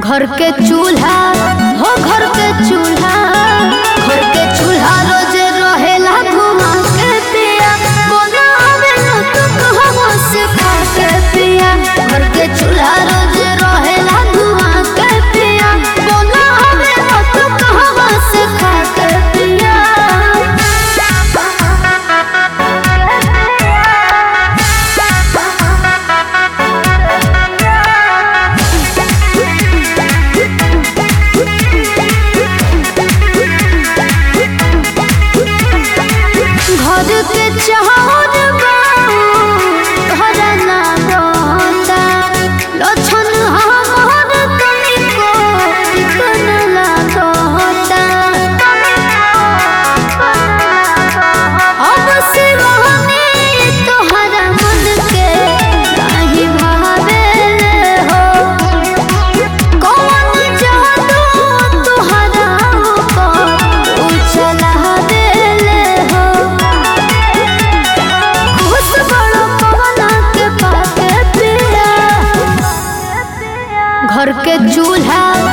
घर के चूल्हा हो घर के चूल्हा घर के चूल्हा रोज रहेला घुमा के पिया बनावे न तो कहवा से खा के पिया घर के चूल्हा रोज रहेला घुमा के पिया बनावे न तो कहवा से खा के पिया घर के चाहत घर ना बता लक्षण हमर तनिको कन लागता अब सिवाने तोहरा मन के काहे भावेले हो कौन जादू तोहरा ऊपर उछला देले हो खुश बड़ो पवना के पाके पिया घर के चूल्हा